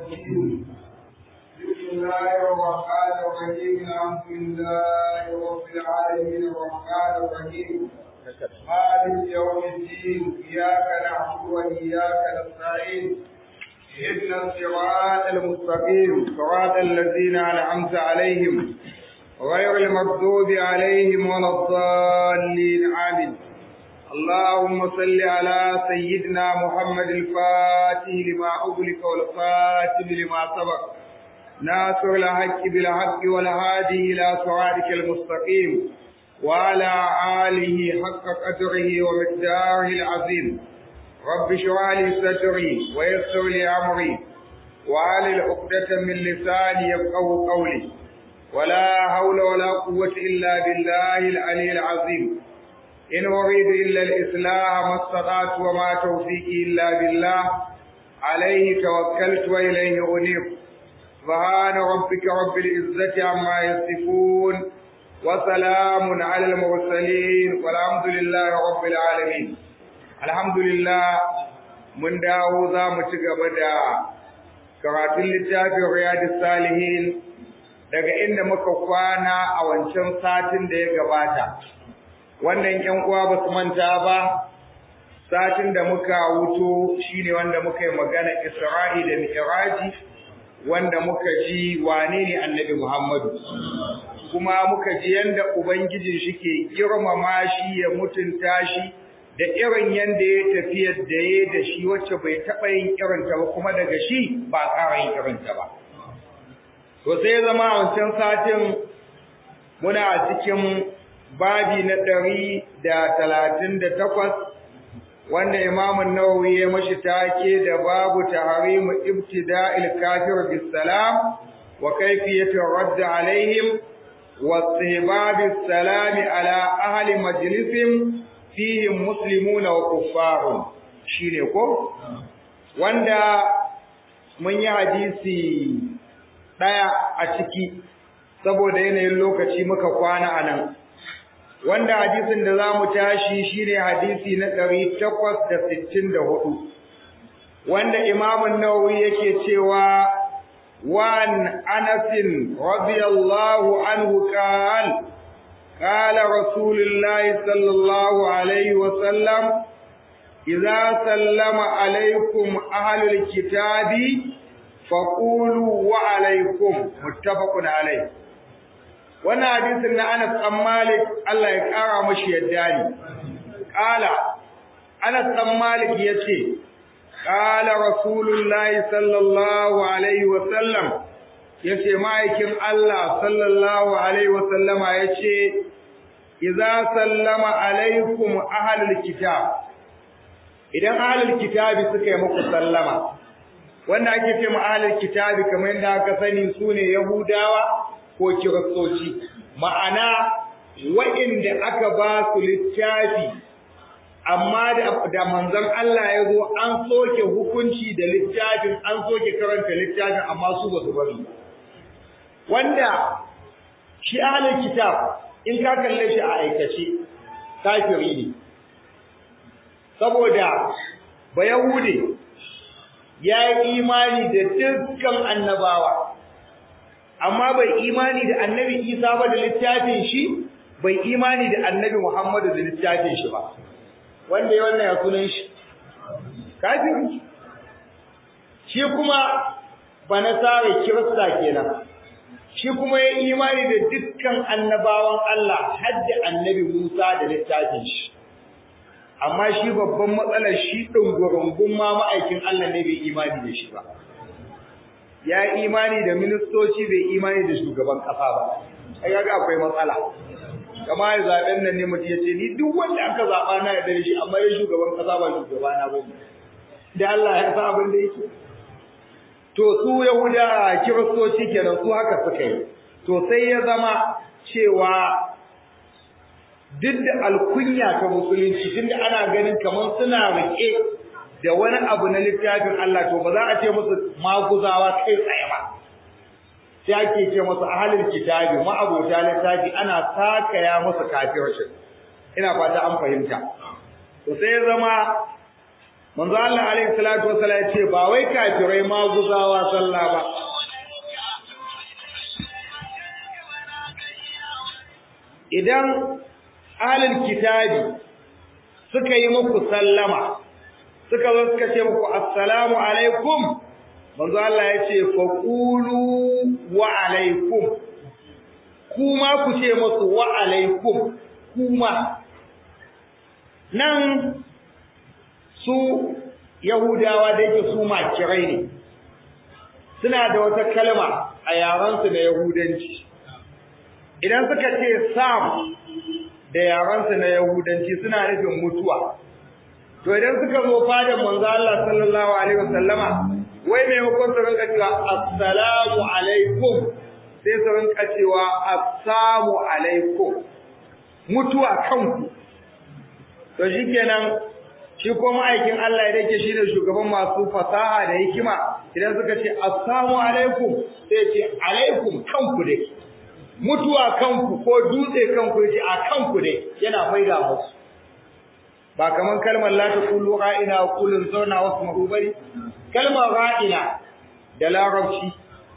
الرجيم بسم الله الرحمن الرحيم الحمد لله رب العالمين الرحمن الرحيم مالك يوم الدين اياك نعبد واياك نستعين اهدنا الصراط المستقيم صراط الذين انعمت عليهم غير المغضوب عليهم ولا الضالين امين اللهم صل على سيدنا محمد الفاتح لما أغلق والفاتح لما سبق ناصر الحق بالحق والهادي إلى صراطك المستقيم وعلى آله حق قدره ومقداره العظيم رب اشرح لي صدري ويسر لي أمري وعلى عقدة من لساني يفقهوا قولي ولا حول ولا قوة إلا بالله العلي العظيم إن أريد إلا الإصلاح ما استطعت وما توفيقي إلا بالله عليه توكلت وإليه أنيب سبحان ربك رب العزة عما يصفون وسلام على المرسلين والحمد لله رب العالمين الحمد لله من dawo za mu ci gaba da karatun littafin riyadus salihin daga inda muka kwana a wancan satin da ya gabata wannan ƴan uwa ba su manta ba satin da muka wuto shine wanda muka yi magana Isra'i da Mi'raji wanda muka ji wane ne Annabi Muhammadu kuma muka ji yanda ubangijin shi ke girmama shi ya mutunta shi da irin yanda ya tafi da ya da shi wacce bai taɓa yin irinta ba kuma daga shi ba ƙara yin irinta ba to sai ya zama a wancan satin muna a cikin babi na ɗari da talatin da takwas wanda imamun nawawi ya mashi take da babu taharimu ibtida'il kafir bis salam wa kayfiyatu radd alaihim wa istihbab salam ala ahli majlisin fihim muslimuna wa kuffarun shine ko wanda mun yi hadisi daya a ciki saboda yanayin lokaci muka kwana anan wanda hadisin da zamu tashi shine hadisi na 864 wanda Imam an-Nawawi yake cewa wan Anas radiyallahu anhu qala qala Rasulullah sallallahu alaihi wa sallam idza sallama alaikum ahlul kitabi faqulu wa alaikum muttafaqun alaihi wannan hadisin na Anas ɗan Malik Allah ya ƙara mashi yadda ne ƙala Anas ɗan Malik yace ƙala Rasulullahi sallallahu alaihi wa sallam yace ma'aikin Allah sallallahu alaihi wa sallama yace idza sallama alaikum ahlul kitab idan ahlul kitabi suka yi muku sallama wanda ake ce ma ahlul kitabi kamar yadda aka sani sune yahudawa ko kiristoci ma'ana wa'inda aka ba su littafi amma da manzon Allah ya zo an soke hukunci da littafin an soke karanta littafin amma su ba su bari wanda shi ahlul kitab in ka kalle shi a aikace kafiri ne saboda ba yahude ya yi imani da dukkan annabawa amma bai imani da annabi Isa ba da littafin shi bai imani da annabi Muhammadu da littafin shi ba wanda ya wannan ya sunan shi kafiri shi kuma banasare kirista kenan shi kuma ya imani da dukkan annabawan Allah har da annabi Musa da littafin shi amma shi babban matsalar shi dungurungun ma ma'aikin Allah ne bai imani da shi ba ya imani da ministoci bai imani da shugaban kasa ba ai kaga akwai matsala kama ya zaben nan ne mutum yace ni duk wanda aka zaba na ya dare shi amma ya shugaban kasa ba shugaba na ba da Allah ya san abin da yake to su yahuda kiristoci kenan su haka suka yi to sai ya zama cewa duk da alkunya ta musulunci tunda ana ganin kamar suna rike da wani abu na littafin Allah to ba za a ce musu maguzawa kai tsaye ba sai ake ce musu ahlul kitabi ma'abota littafi ana sakaya musu kafirci ina fata an fahimta to sai ya zama manzo Allah alaihi salatu wasallam ya ce ba wai kafirai maguzawa sallah ba idan ahlul kitabi suka yi muku sallama suka zo suka ce muku assalamu alaikum manzo Allah ya ce faqulu wa alaikum kuma ku ce musu wa alaikum kuma nan su yahudawa da yake su makirai ne suna da wata kalma a yaransu na yahudanci idan suka ce sam da yaransu na yahudanci suna nufin mutuwa to idan suka zo fadan manzo Allah sallallahu alaihi wasallama wai maimakon su rinka cewa assalamu alaikum sai su rinka cewa assalamu alaikum mutuwa kanku to shikenan shi ko ma'aikin Allah ya dake shi ne shugaban masu fasaha da hikima idan suka ce assalamu alaikum sai ce alaikum kanku dai mutuwa kanku ko dutse kanku yace a kanku dai yana faida musu ba kaman kalmar la taqulu ra'ina wa qulun zauna wasma'u bari kalmar ra'ina da larabci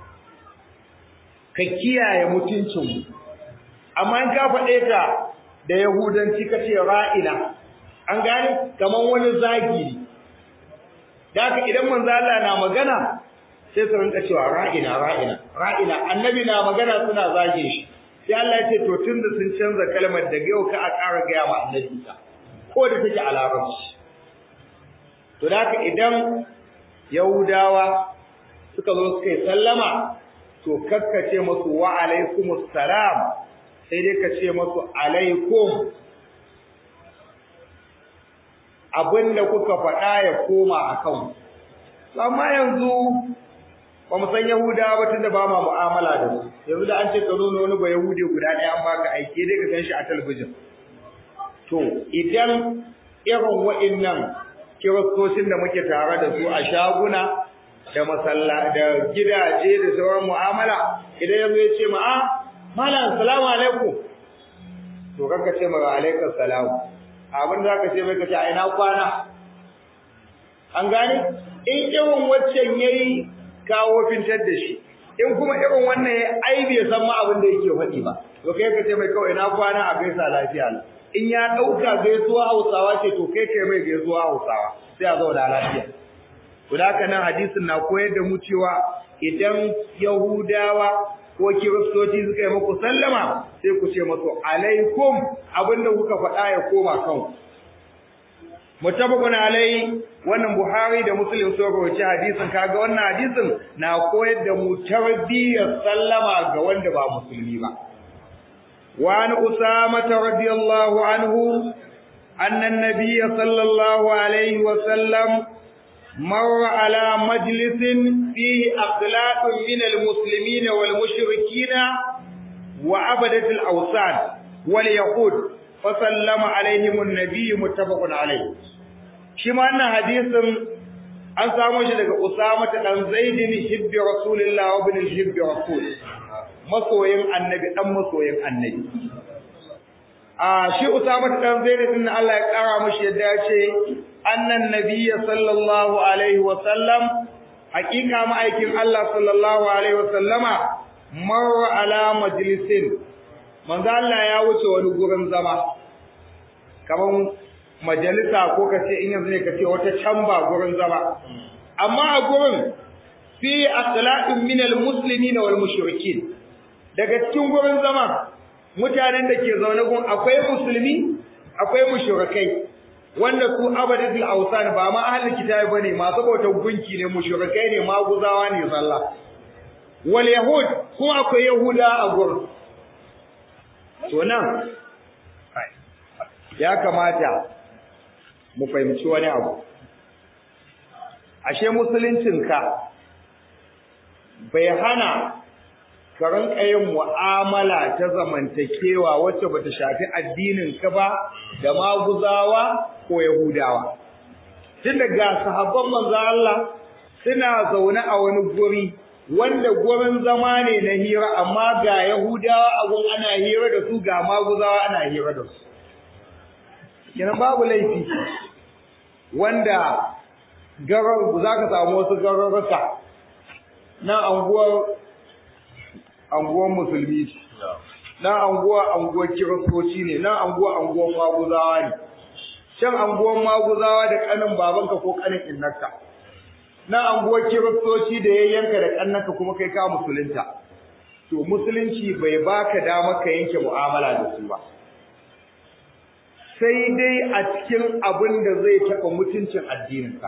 ka kiyaye mutuncin mu amma in ka faɗe ta da yahudanci kace ra'ina an gane kaman wani zagi ne da haka idan manzo Allah na magana sai su rinka cewa ra'ina ra'ina ra'ina annabi na magana suna zage shi sai Allah ya ce to tunda sun canza kalmar daga yau ka a ƙara gaya ma annabi ta ko da take a larabci to da haka idan yahudawa suka zo suka yi sallama to kakkace musu wa alaikumus salam sai dai ka ce musu alaikum abinda kuka faɗa ya koma akan amma yanzu ba mu san Yahudawa ba tunda ba ma mu'amala da su yanzu da an ce ka nuna wani ba Yahudi guda ɗaya an baka aike dai ka gan shi a talabijin to idan irin wa'annan kiristocin da muke tare da su a shaguna da masalla da gidaje da sauran mu'amala idan yanzu ya ce ma a malam assalamu alaikum to kanka ce ma alaikum salam abin da ka ce mai ka ce a ina kwana an gane in irin waccan yayi kawo fintar da shi in kuma irin wannan ya ai bai san ma abin da yake faɗi ba to kai ka ce mai kawai na kwana a gaisa lafiya in ya ɗauka gaisuwa Hausawa ce to kai kai mai gaisuwa Hausawa sai a zauna lafiya to da haka nan hadisin na koyar da mu cewa idan Yahudawa ko Kiristoci suka yi muku sallama sai ku ce musu alaikum abinda kuka faɗa ya koma kanku mutabakun alai wannan Buhari da Muslim sun rawaita hadisin kaga wannan hadisin na koyar da mu tarbiyyar sallama ga wanda ba musulmi ba wa an usama radiyallahu anhu anna an-nabiy sallallahu alaihi wa sallam مر على مجلس فيه أخلاق من المسلمين والمشركين وعبدة الأوثان واليهود فسلم عليهم النبي متفق عليه shi ma wannan hadisin an samu shi daga Usama ta dan Zaid bin Hibbi Rasulullah wa bin Hibbi Rasul masoyin annabi dan masoyin annabi a shi Usama ta dan Zaid din Allah ya kara mishi yadda ya ce annan nabiyyi sallallahu alaihi wa sallam hakika ma'aikin Allah sallallahu alaihi wa sallama marra ala majlisin manzo Allah ya wuce wani gurin zama kaman majalisa ko kace in yanzu ne kace wata camba gurin zama amma a gurin fi akhlaqin min almuslimin wal mushrikin daga cikin gurin zama mutanen da ke zaune gun akwai musulmi akwai mushrikai wanda su abadatul awsan ba ma ahlul kitabi bane masu bautar gunki ne mushrikai ne maguzawa ne sallah wal yahud kuma akwai yahuda a gurin to nan ya kamata mu fahimci wani abu ashe musuluncinka bai hana ka rinka yin mu'amala ta zamantakewa wacce bata shafi addininka ba da maguzawa ko yahudawa tun daga sahabban manzo Allah suna zaune a wani guri wanda gurin zama ne na hira amma ga yahudawa a gun ana hira da su ga maguzawa ana hira da su kenan babu laifi wanda garar za ka samu wasu gararruka na anguwar anguwar musulmi na anguwa anguwar kiristoci ne na anguwa anguwar maguzawa ne can anguwar maguzawa da kanin babanka ko kanin innarka na anguwar kiristoci da yayyanka da kannanka kuma kai ka musulunta to musulunci bai baka dama ka yanke mu'amala da su ba sai dai a cikin abin da zai taɓa mutuncin addininka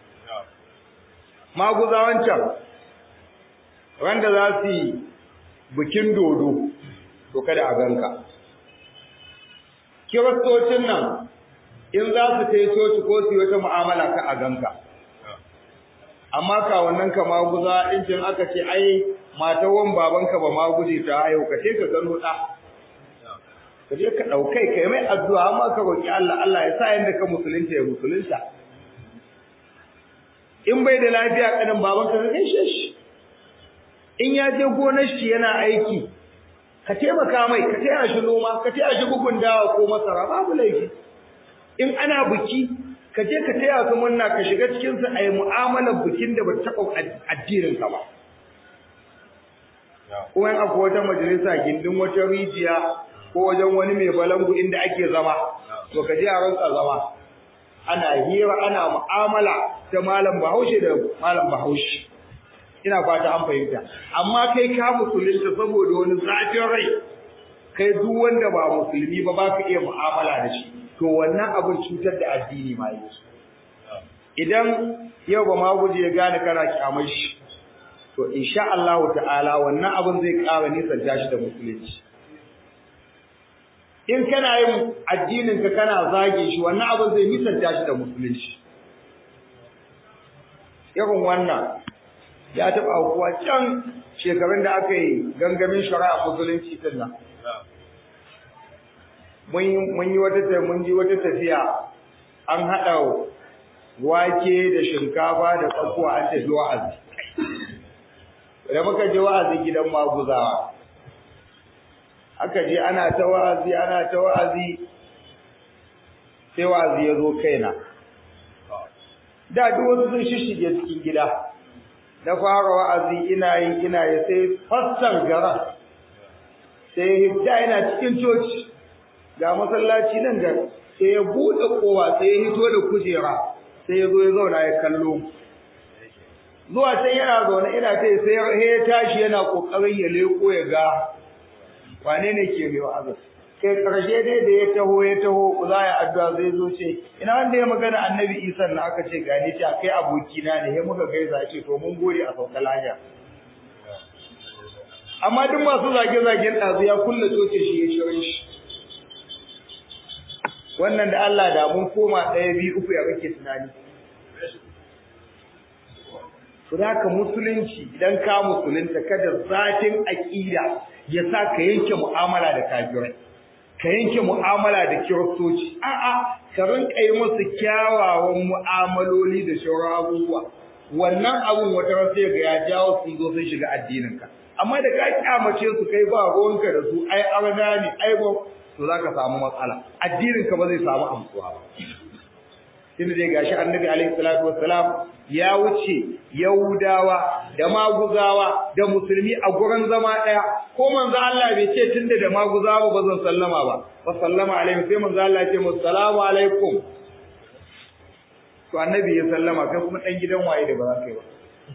maguzawan can wanda za su yi bikin dodo to kada a ganka kiristocin nan in za su ta yi coci ko su yi wata mu'amala ka a ganka amma ka wannan ka maguza in aka ce ai matawan babanka ba maguje ta hayo ka ce ka gano ɗa ka je ka ɗaukai ka yi mai addu'a amma ka roƙi Allah Allah ya sa yadda ka musulunta ya musulunta in bai da lafiya kanin babanka ka gaishe shi in ya je gonar shi yana aiki ka taimaka mai ka taya shi noma ka taya shi bugun dawa ko masara babu laifi in ana biki ka je ka taya su murna ka shiga cikin su ayi mu'amalar bikin da ba ta taɓa addinin ka ba kuma in akwai wata majalisa gindin wata rijiya ko wajen wani mai balangu inda ake zama to ka je a rantsa zama ana hira ana mu'amala ta malam bahaushe da malam bahaushe ina fata an fahimta amma kai ka musulunta saboda wani zafin rai kai duk wanda ba musulmi ba baka iya mu'amala da shi to wannan abin cutar da addini ma yi idan yau ba ma guje ya gane kana kyamar shi to insha Allah ta'ala wannan abin zai ƙara nisan shi da musulunci in kana yin addinin ka kana zage shi wannan abin zai nisan shi da musulunci irin wannan ya taɓa aukuwa can shekarun da aka yi gangamin shari'a musulunci din nan mun yi wata mun ji wata tafiya an haɗa wake da shinkafa da tsakuwa an tafi wa'azi da muka je wa'azi gidan maguzawa aka je ana ta wa'azi ana ta wa'azi sai wa'azi ya zo kaina da duk wasu sun shishige cikin gida na fara wa'azi ina yi ina yi sai fassar gara sai hidda ina cikin coci ga masallaci nan da sai ya buɗe kowa sai ya hito da kujera sai ya zo ya zauna ya kallo zuwa can yana zaune ina ta sai ya tashi yana kokarin ya leko ya ga wane ne ke mai wa'azi kai karshe dai da ya taho ya taho za ya addu'a zai zo ce ina wanda ya magana annabi isa na aka ce gani ta kai abokina ne ya muka gaisa ce to mun gode a sauka lahiya amma duk masu zage-zagen ɗazu ya kulle coce shi ya shirin shi wannan da Allah da mun koma ɗaya biyu uku ya kake tunani Suraka musulunci idan ka musulunta kada zafin aƙida ya sa ka yanke mu'amala da kafirai ka yanke mu'amala da kiristoci a'a ka rinka yi musu kyawawan mu'amaloli da shauran abubuwa wannan abun wata ran sai ga ya jawo sun zo sun shiga addininka amma da ka kyamace su kai ba ruwanka da su ai arna ne ai ba to zaka samu matsala addininka ba zai samu amsuwa ba tunda dai gashi annabi alaihi salatu wassalam ya wuce yahudawa da maguzawa da musulmi a gurin zama daya ko manzo Allah bai ce tunda da maguzawa ba zan sallama ba wa sallama alaihi sai manzo Allah ya ce assalamu alaikum to annabi ya sallama kai kuma dan gidan waye da ba za ka yi ba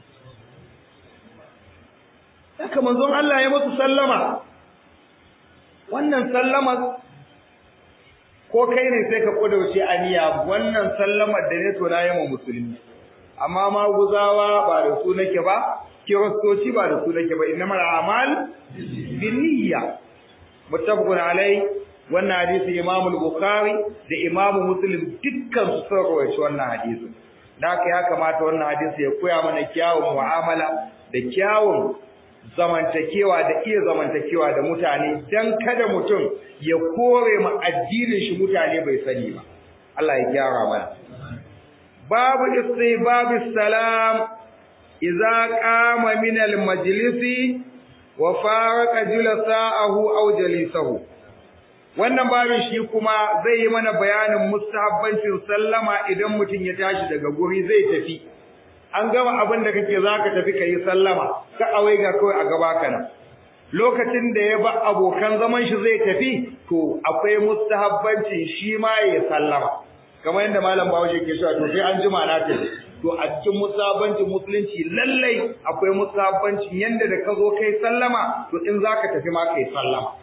haka manzon Allah ya musu sallama wannan sallama ko kai ne sai ka kudauce aniya wannan sallamar da ne to na yi musulmi amma maguzawa ba da su nake ba kiristoci ba da su nake ba innamal a'mal binniyya muttafaqun alai wannan hadisi Imam al-Bukhari da Imam Muslim dukkan su sun rawaito wannan hadisi da haka ya kamata wannan hadisi ya koya mana kyawun mu'amala da kyawun zamantakewa da iya zamantakewa da mutane dan kada mutum ya kore ma addinin shi mutane bai sani ba Allah ya gyara mana babu istibab salam idza qama min al-majlisi wa faraqa julasa'ahu aw jalisahu wannan babin shi kuma zai yi mana bayanin mustahabbancin sallama idan mutum ya tashi daga guri zai tafi an gama abin da kake zaka tafi kai sallama ka awai ga kawai a gaba kana lokacin da ya ba abokan zaman shi zai tafi to akwai mustahabbancin shi ma ya sallama kamar yadda malam Bahaushe ke cewa to sai an jima na tafi to a cikin musabancin musulunci lallai akwai musabancin yanda da ka zo kai sallama to in zaka tafi ma kai sallama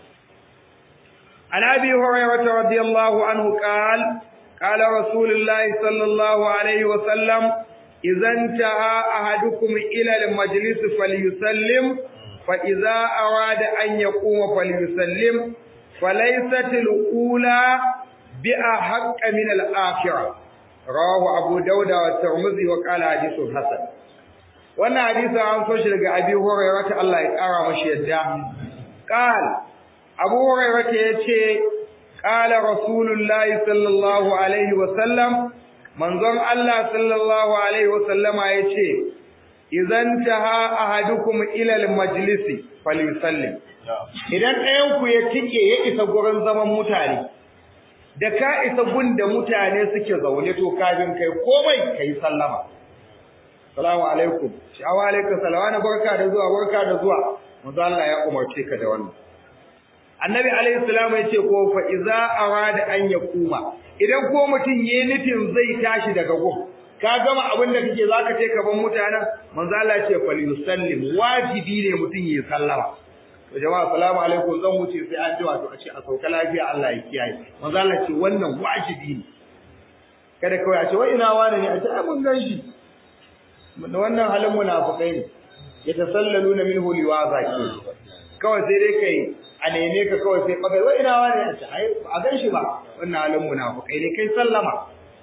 an abi hurairah radiyallahu anhu qala qala rasulullah sallallahu alaihi wa sallam idan taha ahadukum ila al-majlis falyusallim fa idza arada an yaquma falyusallim falaysat al-ula bi'a haqqa min al-akhirah rawahu abu dauda wa tirmidhi wa qala hadithun hasan wannan hadisi an so shi daga abi hurairah ta Allah ya kara mashi yadda qal abu hurairah ta yace qala rasulullahi sallallahu alaihi wa sallam manzon Allah sallallahu alaihi wa sallama yace idan taha ahadukum ila al-majlisi falyusallim idan ɗayan ku ya tike ya isa gurin zaman mutane da ka isa gunda mutane suke zaune to kafin kai komai kai sallama assalamu alaikum wa alaikum salawana barka da zuwa barka da zuwa manzo Allah ya umarce ka da wannan annabi alaihi salamu yace ko fa iza arada an yakuma idan ko mutun yayi nufin zai tashi daga gun ka gama abin da kake zaka ce ka ban mutanen manzo Allah ya ce fal yusallim wajibi ne mutun yayi sallama to jama'a assalamu alaikum zan wuce sai an jiwa to a ce a sauka lafiya Allah ya kiyaye manzo Allah ce wannan wajibi ne kada kawai a ce wai ina wani ne a ce ai mun ganshi wannan halin munafikai ne yatasallaluna minhu liwaza ke kawai sai dai kai a neme ka kawai sai bagai wai ina wani a ce ai a ganshi ba wannan halin munafikai ne kai sallama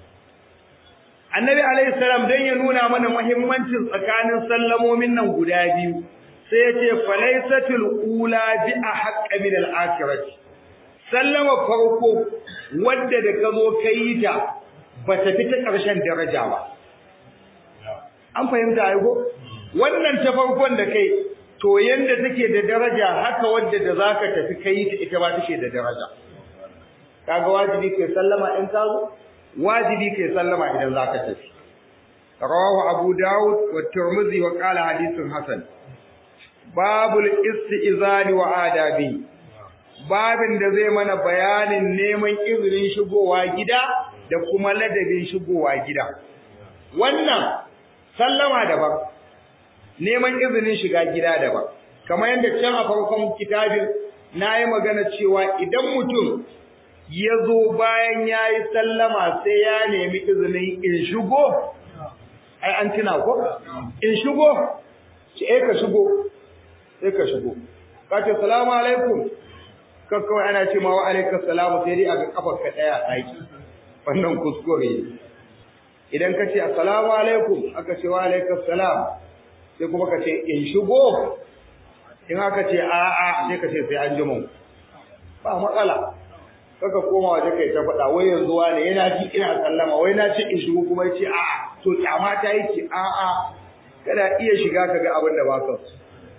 Annabi alaihi salam dan ya nuna mana muhimmancin tsakanin sallamomin nan guda biyu sai ya ce falaisatul ula bi ahqqa min al-akhirati sallama farko wadda da kazo kai ta bata fi ta karshen daraja ba an fahimta ai go wannan ta farkon da kai to yanda take da daraja haka wadda da zaka tafi kai ta ita ba take da daraja kaga wajibi kai sallama in ka zo wajibi kai sallama idan zaka tafi rawahu abu daud wa tirmidhi wa qala hadithun hasan babul istizani wa adabi babin da zai mana bayanin neman izinin shigowa gida da kuma ladabin shigowa gida wannan sallama daban neman izinin shiga gida daban kamar yadda can a farkon kitabin nayi magana cewa idan mutum ya zo bayan yayi sallama sai ya nemi izinin in shigo ai an tuna ko in shigo ce eh ka shigo sai ka shigo ka ce salamu alaikum ka kawai ana ce ma wa alaikum salamu sai dai a ga kafar ka daya a aiki wannan kuskure idan ka ce assalamu alaikum aka ce wa alaikum salam sai kuma ka ce in shigo in aka ce a a sai ka ce sai an jima ba matsala kaka koma waje kai ta faɗa wai yanzu wani yana ji ina sallama wai na ce in shigo kuma ya ce a a to kyama ta yake a a kada iya shiga kaga abin da ba ka so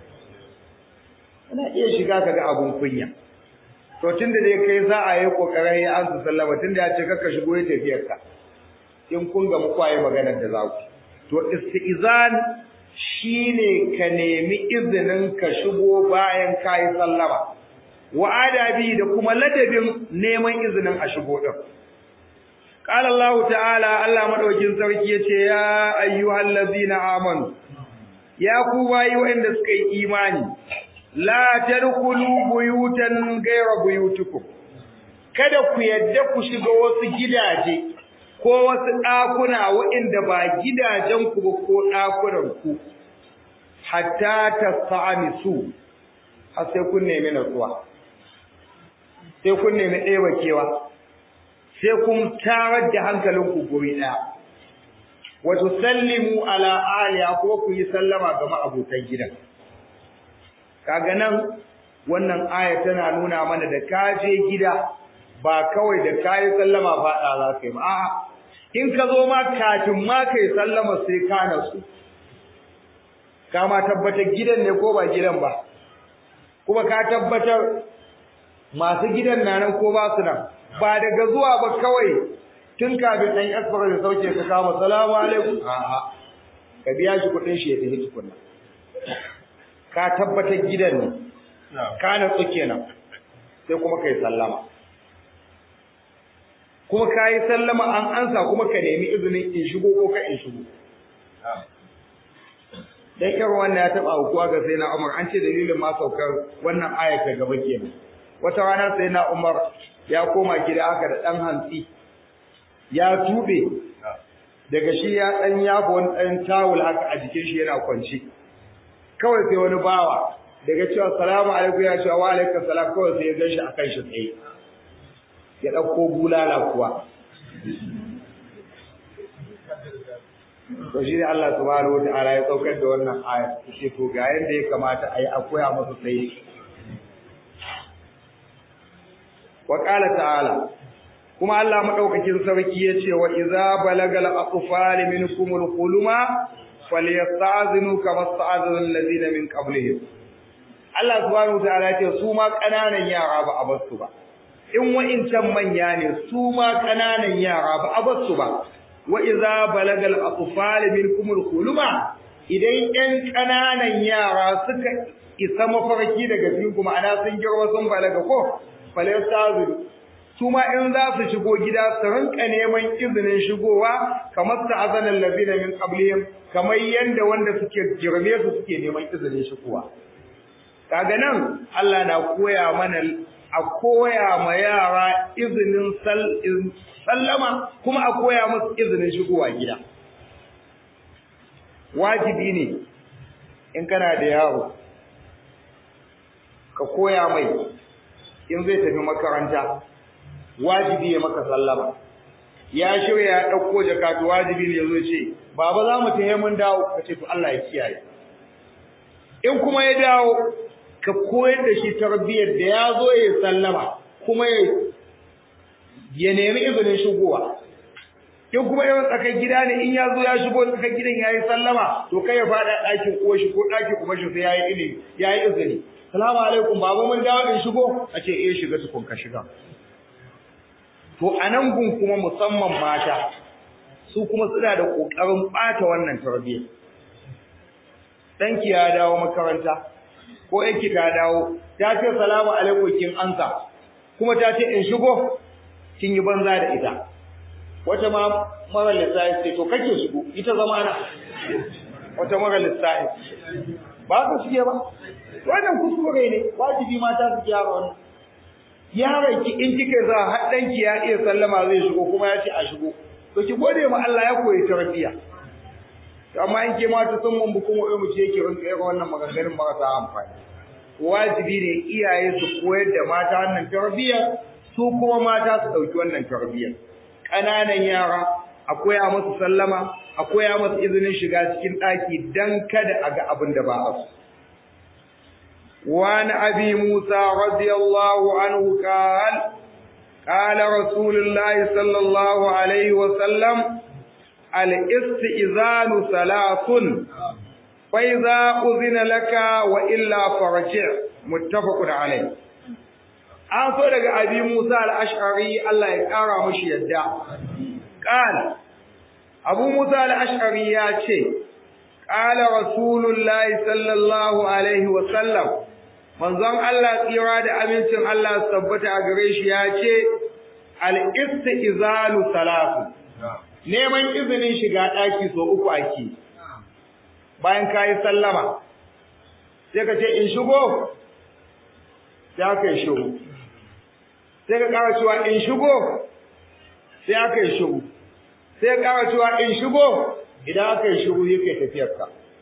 Ana iya shiga ka ga abun kunya. To tunda dai kai za a yi kokarin ya ansa sallama tunda ya ce kaka shigo ya tafiyar ka. In kun ga mu kwaye maganar da za ku. To istizan shine ka nemi izinin ka shigo bayan kai sallama. Wa adabi da kuma ladabin neman izinin a shigo din. قال الله تعالى الله madaukin sarki yace ya ayyuhallazina amanu ya ku bayi wanda suka yi imani la tadkhulu buyutan ghayra buyutikum kada ku yadda ku shiga wasu gidaje ko wasu ɗakuna waɗanda ba gidajen ku ba ko ɗakunan ku hatta tasamisu har sai kun nemi natsuwa sai kun nemi ɗeba kewa sai kun tarar da hankalinku guri ɗaya wa tusallimu ala aliya ko ku yi sallama ga ma'abotan gidan kaga nan wannan aya tana nuna mana da ka je gida ba kawai da kayi sallama faɗa za ka yi ba a'a in ka zo ma kafin ma kai sallama sai ka nasu ka ma tabbatar gidan ne ko ba gidan ba kuma ka tabbatar masu gidan na nan ko ba su nan ba daga zuwa ba kawai tun kafin ɗan asfar da sauke ka kama salamu alaikum a'a ka biya shi kuɗin shi ya tafi tukunna ka tabbatar gidan ne ka natsu kenan sai kuma kai sallama kuma ka yi sallama an ansa kuma ka nemi izinin in shigo ko ka in shigo dan irin wannan ya taba aukuwa ga sai na Umar an ce dalilin ma saukar wannan ayat ta gaba kenan wata rana sai na Umar ya koma gida haka da dan hantsi ya tube daga shi ya dan yabo wani dan tawul haka a jikin shi yana kwance kawai sai wani bawa daga cewa salamu alaikum ya ce wa alaikum salam kawai sai ya gan shi akan shi tsaye ya dauko bulala kuwa to shi ne Allah subhanahu wa ta'ala ya saukar da wannan aya shi to ga yanda ya kamata a yi a koya masa sai wa qala ta'ala kuma Allah madaukakin sarki ya ce wa idza balagal atfal minkum al-huluma falyasta'zinu kama sta'azana alladhina min qablihim Allah subhanahu wa ta'ala ya ce su ma kananan yara ba a basu ba in wa'incan manya ne su ma kananan yara ba a basu ba wa iza balagal atfal minkum al-khuluma idan ɗan ƙananan yara suka isa mafarki daga cikin kuma ana sun girma sun balaga ko falastazu su ma in za su shigo gida su rinka neman izinin shigowa kamar ta'azana allazina min qablihim kamar yanda wanda suke girme su suke neman izinin shigowa kaga nan Allah na koya mana a koya ma yara izinin sallama kuma a koya musu izinin shigowa gida wajibi ne in kana da yaro ka koya mai in zai tafi makaranta wajibi ya maka sallama ya shirya ya ɗauko jakatu wajibi ne zo ce baba za mu tafi mun dawo ka ce to Allah ya kiyaye in kuma ya dawo ka koyar da shi tarbiyyar da ya zo ya sallama kuma ya nemi izinin shigowa in kuma yawan tsakar gida ne in ya zo ya shigo tsakar gidan ya yi sallama to kai ya faɗa ɗakin ko shi ko ɗakin kuma shi sai ya yi ilimi ya yi izini salamu alaikum babu mun dawo in shigo a ce eh shiga tukun ka shiga to a nan gun kuma musamman mata su kuma suna da ƙoƙarin ɓata wannan tarbiyyar ɗanki ya dawo makaranta ko yanki ta dawo ta ce salamu alaikum kin ansa kuma ta ce in shigo kin yi banza da ita wata ma mara lissafi ce to kake shigo ita zama na wata mara lissafi ba ka shige ba wannan kuskure ne wajibi mata su gyara wannan yaron ki in kike za har danki ya iya sallama zai shigo kuma ya ce a shigo to ki gode ma Allah ya koyi tarbiyya amma in ke mata sun mun bukun wa'ai mu ce yake rinka yaga wannan maganganun marasa amfani wajibi ne iyaye su koyar da mata wannan tarbiyyar su kuma mata su ɗauki wannan tarbiyyar ƙananan yara a koya musu sallama a koya musu izinin shiga cikin ɗaki dan kada a ga abin da ba a so وعن أبي موسى رضي الله عنه قال قال رسول الله صلى الله عليه وسلم الاستئذان ثلاث فإذا أذن لك وإلا فرجع متفق عليه an so daga abi Musa al-Ash'ari Allah ya kara mashi yadda qala Abu Musa al-Ash'ari ya ce qala Rasulullahi sallallahu alaihi wa sallam manzon Allah tsira da amincin Allah tabbata a gare shi ya ce al-istizalu salatu neman izinin shiga daki so uku ake bayan kai sallama sai ka ce in shigo sai aka yi shigo sai ka ƙara cewa in shigo sai aka yi shigo sai ka ƙara cewa in shigo idan aka yi shigo yake tafiyarka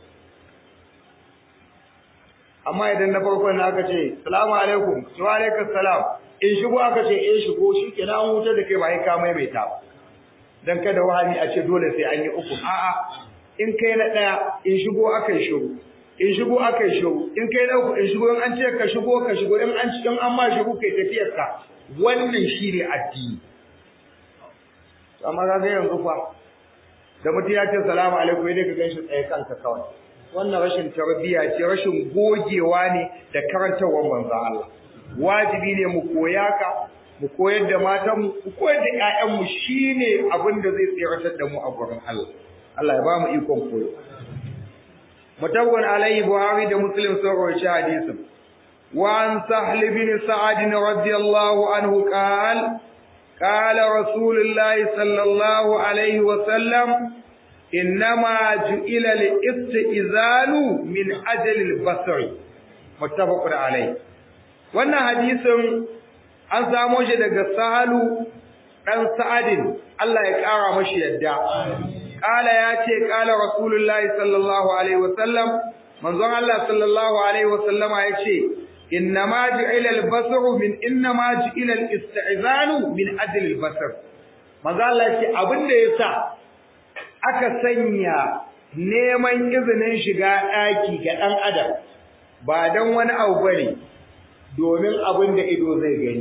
amma idan na farko na aka ce salamu alaikum wa alaikum salam in shigo aka ce in shigo shi ke na hutar da kai ba ya ka maimaita ba dan kada wahami a ce dole sai an yi uku a'a in kai na ɗaya in shigo aka yi shigo in shigo aka yi shigo in kai na uku in shigo in an ce ka shigo ka shigo in an in an ma shigo kai tafiyarka wannan shi ne addini amma ka ga yanzu fa da mutum ya ce salamu alaikum dai ka gan shi tsaye kanka kawai wannan rashin tarbiyya ce rashin gogewa ne da karantarwar manzon Allah wajibi ne mu koya ka mu koyar da matan mu mu koyar da ƴaƴan mu shine abin da zai tsiratar da mu a gurin Allah Allah ya ba mu ikon koyo mutawwan alaihi buhari da muslim sun rawaita hadisin wa an sahl bin sa'ad radiyallahu anhu qala قال رسول الله صلى الله عليه وسلم إنما جئل الاستئذان من أجل البصر متفق عليه wannan hadisin an samo shi daga Sahalu dan Sa'adin Allah ya kara mashi yadda kala ya ce kala Rasulullahi sallallahu alaihi wasallam manzon Allah sallallahu alaihi wasallama ya ce innama ju'ila al-basaru min innama ju'ila al-istizanu min ajli al-basar manzo Allah ce abinda yasa aka sanya neman izinin shiga daki ga dan adam ba dan wani abu bane domin abinda ido zai gani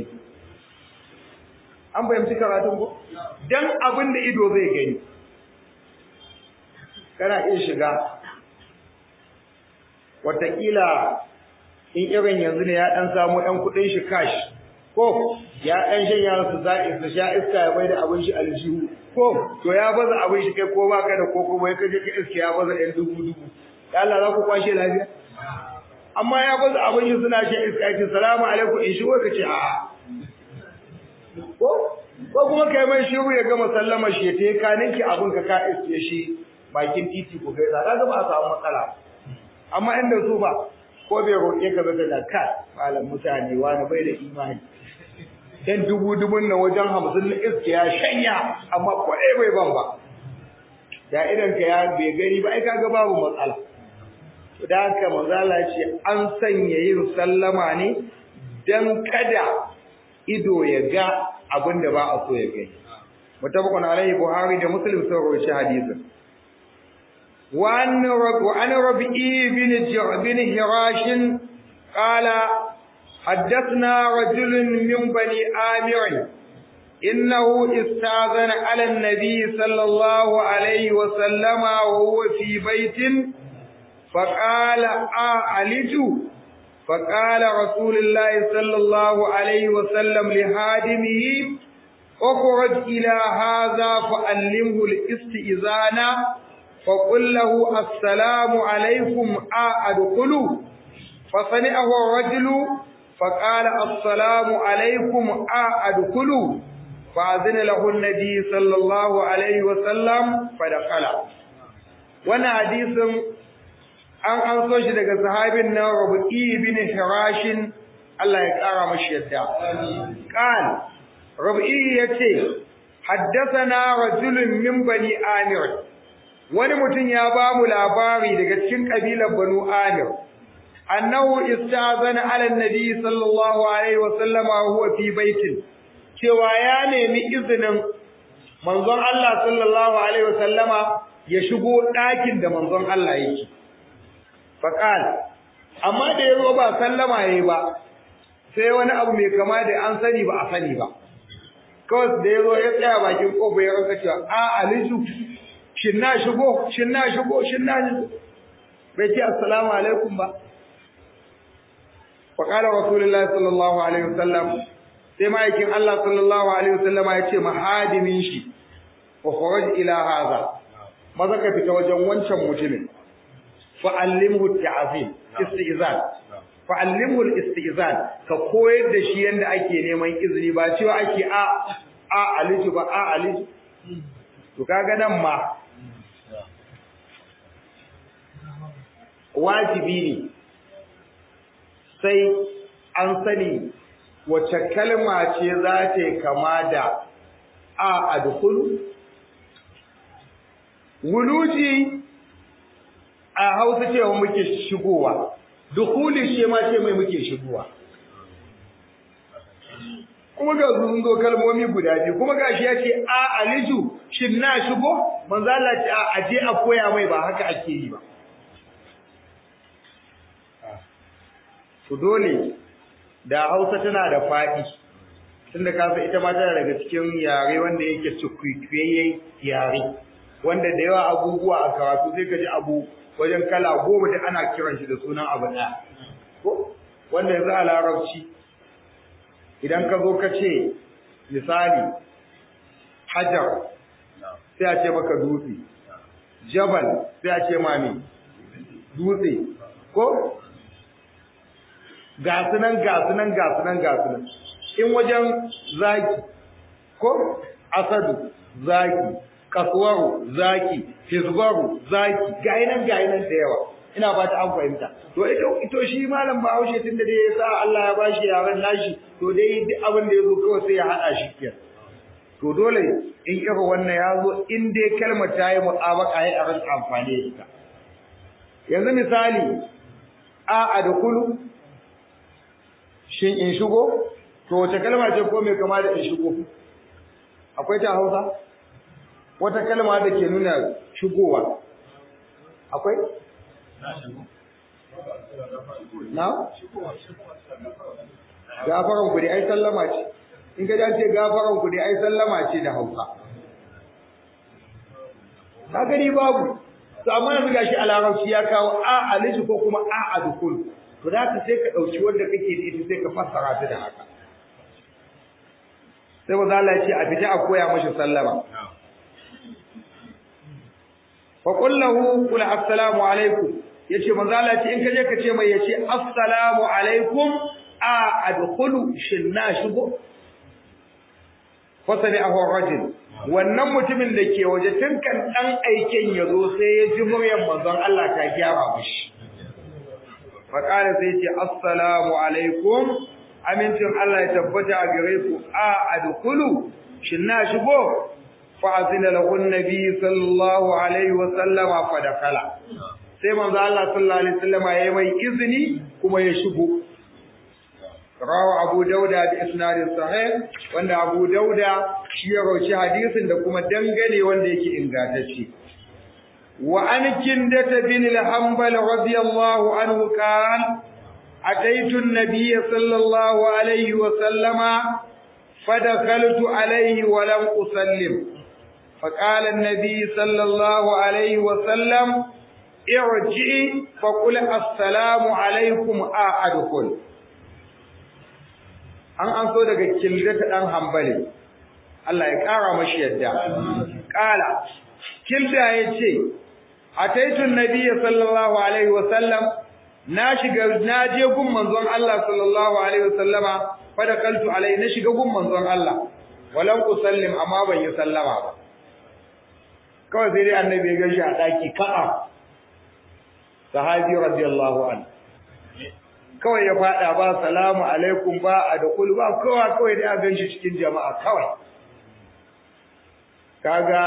an bayyana karatun ko dan abinda ido zai gani kana iya shiga watakila in irin yanzu ne ya dan samu dan kudin shi cash ko ya dan shanya su zaki su sha iska ya bai da abin shi aljihu ko to ya baza abin shi kai ko baka da ko kuma kai je ka iska ya baza ɗan dubu dubu ya Allah za ku kwashe lafiya amma ya baza abin shi suna sha iska ya ce salamu alaikum in shigo ka ce a ko ko kuma kai mai shiru ya gama sallama shi ya te ka ninki abin ka ka iske shi bakin titi ko gaisa kaga ba a samu matsala amma inda su ba ko bai roƙe ka zaka da ka malam mutane wani bai da imani dan dubu dubun nan wajen hamsin na iske ya shanya amma ko ɗaya bai ban ba da idan ka ya bai gani ba ai kaga babu matsala da haka manzala ce an sanya yin sallama ne dan kada ido ya ga abin da ba a so ya gani mutabakun alaihi buhari da muslim sun rawaita hadisin وعن رب وعن ربيع بن بن هراش قال حدثنا رجل من بني آمر إنه استأذن على النبي صلى الله عليه وسلم وهو في بيت فقال أعلج فقال رسول الله صلى الله عليه وسلم لهادمه اخرج إلى هذا فألمه الاستئذان فقل له السلام عليكم أدخلوا فصنعه الرجل فقال السلام عليكم أدخلوا فأذن له النبي صلى الله عليه وسلم فدخل وانا حديث an an so shi daga sahabin nan Rabi'i bin Hirashin Allah ya kara mashi yadda qal Rabi'i yace haddathana rajulun min bani Amir wani mutum ya ba mu labari daga cikin kabilar Banu Amir annahu istazana ala nabi sallallahu alaihi wa sallama huwa fi baitin cewa ya nemi izinin manzon Allah sallallahu alaihi wa sallama ya shigo ɗakin da manzon Allah yake faqal amma da yazo ba sallama yayi ba sai wani abu mai kama da an sani ba a sani ba kawai da yazo ya tsaya bakin kofa ya rasa cewa a aliju shin na shigo shin na shigo shin na shigo bai ce assalamu alaikum ba fa qala rasulullahi sallallahu alaihi wasallam sai ma'aikin Allah sallallahu alaihi wasallama ya ce mahadimin shi wa kharaj ila hadha maza ka fita wajen wancan mutumin fa allimhu ta'zim istizan fa allimhu istizan ka koyar da shi yanda ake neman izini ba cewa ake a a aliju ba a aliju to kaga nan ma wajibi ne sai an sani wace kalma ce za ta yi kama da a adkhulu wuluji a hausa cewa muke shigowa dukuli shi ma ce mai muke shigowa kuma ga sun zo kalmomi guda biyu kuma gashi ya ce a aliju shin na shigo manzo Allah ce a aje a koya mai ba haka ake yi ba to dole da Hausa tana da faɗi tunda ka san ita ma tana daga cikin yare wanda yake cikwikwiye yare wanda da yawa abubuwa a karatu sai ka ji abu wajen kala goma da ana kiran shi da sunan abu ɗaya ko wanda yanzu a larabci idan ka zo ka ce misali hajar sai a ce maka dutse jabal sai a ce mami dutse ko gasunan gasunan gasunan gasunan in wajen zaki ko asadu zaki kasuwaru zaki hizbaru zaki gainan gainan da yawa ina ba ta an fahimta to ito ito shi malam Bahaushe tunda da ya sa Allah ya bashi yaran nashi to dai duk abin da yazo kawai sai ya hada shi kenan to dole in irin wannan ya zo in dai kalmar ta yi mu'abaka ya ran amfani da ita yanzu misali a adkhulu shin in shigo to wace kalma ce ko mai kama da in shigo akwai ta Hausa wata kalma da ke nuna shigowa akwai na gafaran ku dai ai sallama ce in ka ce gafaran ku dai ai sallama ce da Hausa ka gani babu to amma yanzu gashi a larabci ya kawo a alishi ko kuma a adukul to da ka sai ka dauki wanda kake da ita sai ka fassara ta da haka sai manzo Allah ya ce a fita a koya mashi sallama fa qul lahu qul assalamu alaikum yace manzo Allah ya ce in ka je ka ce mai yace assalamu alaikum a adkhulu shinna shigo fasali ahu rajul wannan mutumin da ke waje tun kan dan aiken yazo sai ya ji muryar manzon Allah ta gyara mishi fa qala sai ce assalamu alaikum amincin Allah ya tabbata a gare ku a adkhulu shinna shigo fa azina lahu annabi sallallahu alaihi wa sallama fa dakala sai manzo Allah sallallahu alaihi wasallama yayi mai izini kuma ya shigo rawa Abu Dauda bi isnadin sahih wanda Abu Dauda shi ya rauci hadisin da kuma dangane wanda yake ingantacce wa an kindata bin al-hanbal radiyallahu anhu kan ataitu an-nabiy sallallahu alaihi wa sallama fadakhaltu alaihi wa lam usallim فقال النبي صلى الله عليه وسلم ارجعي فقل السلام عليكم أدخل an an so daga kildata dan hambali Allah ya kara mashi yadda kala kilda yace ataitu nabiyyi sallallahu alaihi wasallam na shiga na je gun manzon Allah sallallahu alaihi wasallama fa dakaltu alai na shiga gun manzon Allah walan usallim amma ban yi sallama ba kawai sai dai annabi ya gashi a daki ka'a sahabi radiyallahu anhu kawai ya fada ba salamu alaikum ba a da kul ba kowa kawai da gan shi cikin jama'a kawai kaga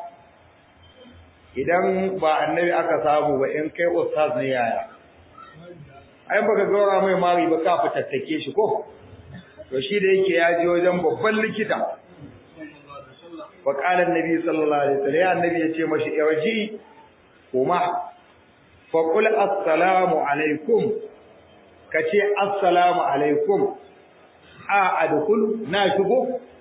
idan ba annabi aka samu ba in kai ustaz ne yaya ai baka gaura mai mari ba ka fitattake shi ko to shi da yake ya je wajen babban likita wa qala annabi sallallahu alaihi wasallam ya annabi ya ce mashi irji kuma fa qul assalamu alaikum ka ce assalamu alaikum a adkhulu na shigo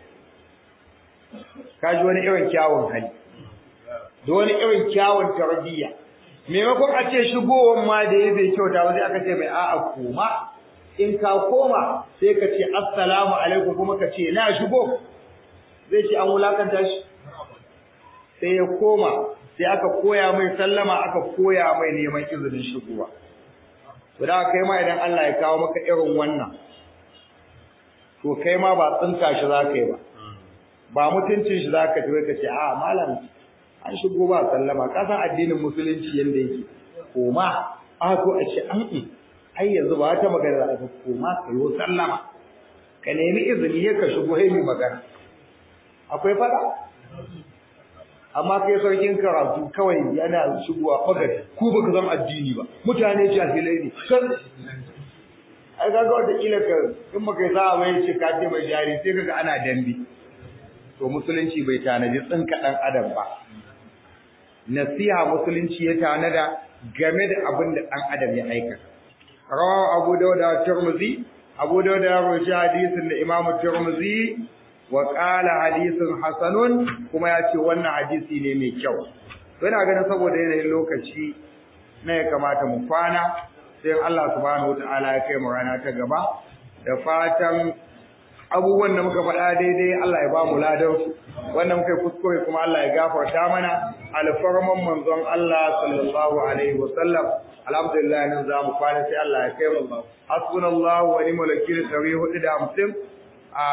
kaji wani irin kyawun hali da wani irin kyawun tarbiyya maimakon a ce shigowar ma da ya bai kyauta ba sai aka ce mai a'a koma in ka koma sai ka ce assalamu alaikum kuma ka ce na shigo zai ce an wulakanta shi sai ya koma sai aka koya mai sallama aka koya mai neman izinin shigowa to da kai ma idan Allah ya kawo maka irin wannan to kai ma ba tsinka shi zaka yi ba ba mutuncin shi zaka tafi ka ce a malam an shigo ba sallama ka san addinin musulunci yanda yake koma a to a ce an yi ai yanzu ba ta magana da ka koma ka yi sallama ka nemi izini ya ka shigo hai magana akwai fada amma kai sarkin karatu kawai yana shigowa fagar ku baka zama addini ba mutane jahilai ne kan ai kaga wata kila ka in baka za a bai ce ka ce mai jari sai kaga ana dambe to musulunci bai tanaji tsinka dan adam ba nasiha musulunci ya tanada game da abin da dan adam ya aikata rawahu abu dauda tirmidhi abu dauda ya rawaita hadisin da imamu tirmidhi wa qala hadithun hasanun kuma ya ce wannan hadisi ne mai kyau to ina ganin saboda yanayin lokaci na ya kamata mu kwana sai Allah subhanahu wataala ya kai mu rana ta gaba da fatan abubuwan da muka faɗa daidai Allah ya ba mu ladan wanda muka yi kuskure kuma Allah ya gafarta mana alfarman manzon Allah sallallahu alaihi wa sallam alhamdulillah nan za mu kwana sai Allah ya kai mu hasbunallahu wa ni'mal wakil 450 a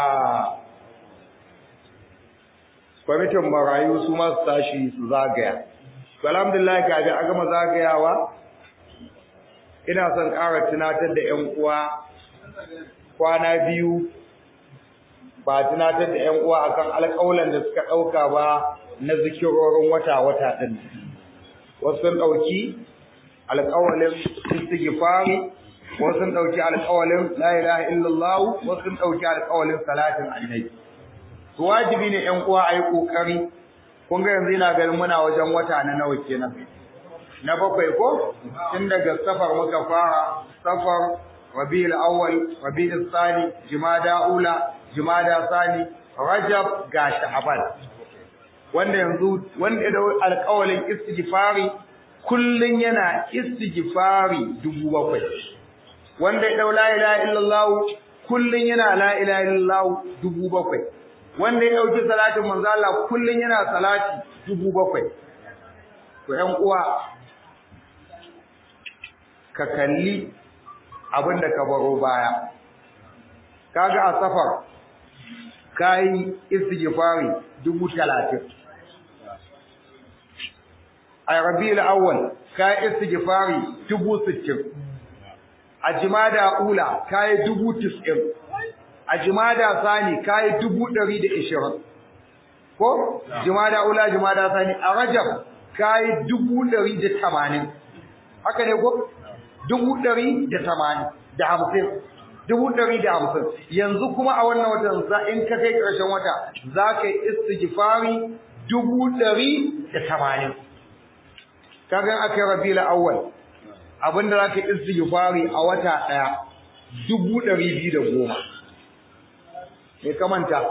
kwamitin marayu su masu tashi su zagaya alhamdulillah kaji a gama zagayawa ina son ƙara tunatar da ƴan uwa kwana biyu ba tunatar da ƴan uwa akan alƙawalan da suka ɗauka ba na zikirorin wata-wata ɗin wasu sun ɗauki alƙawalin istighfari wasu sun ɗauki alƙawalin la ilaha illallah wasu sun ɗauki alƙawalin salatin annabi to wajibi ne ƴan uwa ayi kokari kun ga yanzu ina ganin muna wajen wata na nawa kenan na bakwai ko tun daga safar muka fara safar rabiul awwal rabiul thani jumada ula jumada thani rajab ga sha'ban wanda yanzu wanda da alƙawalin istighfari kullun yana istighfari dubu bakwai wanda ya dau la ilaha illallah kullun yana la ilaha illallah dubu bakwai wanda ya dauki salatin manzo Allah kullun yana salati dubu bakwai to ƴan uwa ka kalli abin da ka baro baya kaga a safar kai istighfari dubu talatin a rabiul awwal kai istighfari dubu sittin a jimada ula kai dubu tis'in a jimada sani kai dubu ɗari da ishirin ko jimada ula jimada sani a rajab kai dubu ɗari da tamanin haka ne ko dubu ɗari da tamanin da hamsin dubu ɗari da hamsin yanzu kuma a wannan watan za in ka kai ƙarshen wata za ka yi istighfari dubu ɗari da tamanin kaga aka yi rabiul awwal abinda za ka yi istighfari a wata ɗaya dubu ɗari biyu da goma me ka manta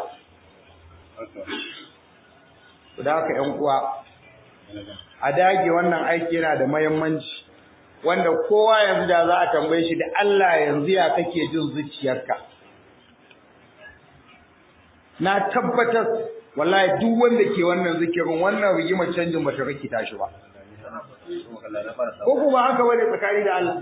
da haka ƴan uwa a dage wannan aiki yana da muhimmanci wanda kowa yanzu da za a tambaye shi da Allah yanzu ya kake jin zuciyarka na tabbatar wallahi duk wanda ke wannan zikirin wannan rigimar canjin bata rikita shi ba ko kuma haka bane tsakani da Allah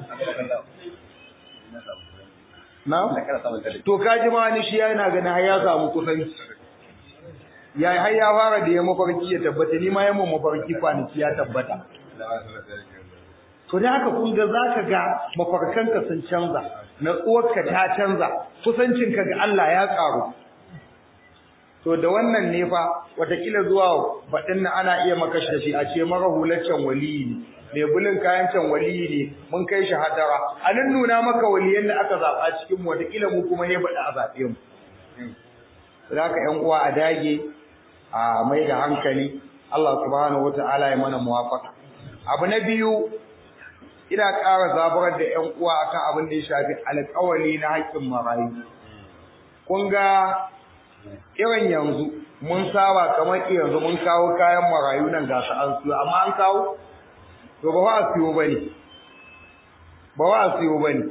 na to kaji ma ni shi yana ganin har ya samu kusanci ya har ya fara da ya mafarki ya tabbata ni ma yamma mafarki kwanaki ya tabbata to da haka kun ga zaka ga mafarkanka sun canza natsuwarka ta canza kusancinka ga Allah ya karu to da wannan ne fa watakila zuwa baɗin nan ana iya maka shi a ce mara hulaccen waliyi ne mai bulin kayan can waliyi ne mun kai shi hadara a nan nuna maka waliyan da aka zaɓa cikin mu watakila mu kuma ne baɗa a zaɓe mu za ka ƴan uwa a dage a mai da hankali Allah subhanahu wata'ala ya mana muwafaka abu na biyu ina ƙara zaburar da ƴan uwa akan abin da ya shafi alƙawari na haƙƙin marayu kun ga irin yanzu mun saba kamar yanzu mun kawo kayan marayu nan ga su an siyo amma an kawo to ba wa a siyo bane ba wa a siyo bane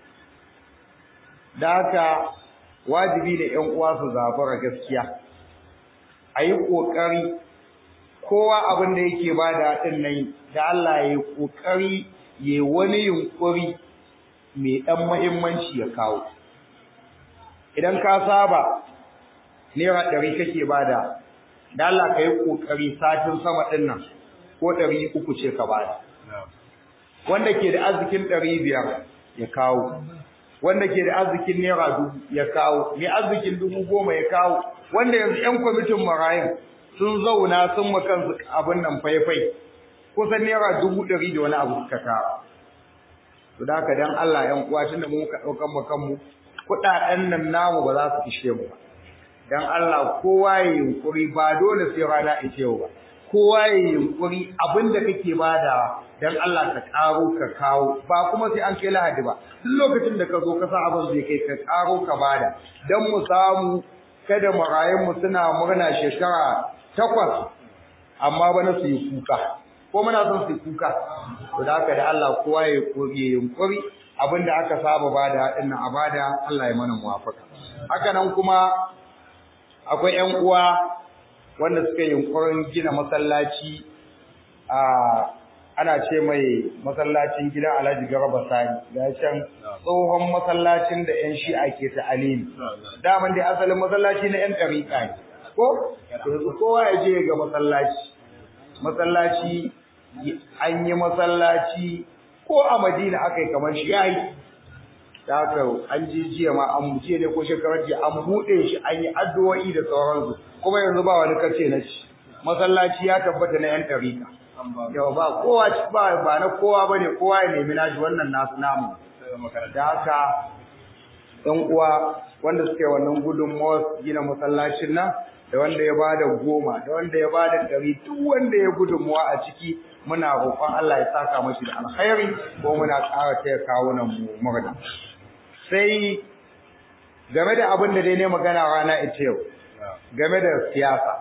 da haka wajibi ne ƴan uwa su zabura gaskiya a yi ƙoƙari kowa abin da yake ba da ɗin nan da Allah ya yi ƙoƙari ya yi wani yunƙuri mai ɗan muhimmanci ya kawo idan ka saba naira ɗari kake bada da Allah ka yi ƙoƙari satin sama ɗin nan ko ɗari uku ce ka bada wanda ke da arzikin ɗari biyar ya kawo wanda ke da arzikin naira dubu ya kawo mai arzikin dubu goma ya kawo wanda yanzu ƴan kwamitin marayun sun zauna sun ma kansu abin nan faifai kusan naira dubu ɗari da wani abu suka kawo to da haka dan Allah ƴan uwa tunda mu muka ɗaukan mu kanmu kuɗaɗen nan namu ba za su ishe mu ba dan Allah kowa ya yunkuri ba dole sai rana ita yau ba kowa ya yunkuri abinda kake bada dan Allah ka karo ka kawo ba kuma sai an kai lahadi ba duk lokacin da ka zo ka sa abin zai kai ka karo ka bada dan mu samu kada marayun mu suna murna shekara takwas amma bana su yi kuka ko muna son su yi kuka to da haka da Allah kowa ya yunkuri abinda aka saba bada dinnan a bada Allah ya mana muwafaka haka nan kuma akwai ƴan uwa wanda suka yi yunkurin gina masallaci a ana ce mai masallacin gidan Alhaji Garba Sani ga can tsohon masallacin da ƴan Shi'a ke ta alimi daman dai asalin masallaci na ƴan ɗariƙa ne ko yanzu kowa ya je ga masallaci masallaci an yi masallaci ko a Madina aka yi kamar shi yayi da haka an ji jiya ma an jiya ne ko shekarar jiya an buɗe shi an yi addu'o'i da sauransu kuma yanzu ba wani kace na ci masallaci ya tabbata na yan ɗariƙa yau ba kowa ba ba na kowa bane kowa ya nemi nashi wannan nasu namu da haka ɗan uwa wanda suke wannan gudunmawar gina masallacin nan da wanda ya bada goma da wanda ya bada ɗari duk wanda ya gudunmuwa a ciki muna roƙon Allah ya saka mashi da alkhairi ko muna ƙara taya kawunan mu murna sai game da abin da dai ne magana rana ita yau game da siyasa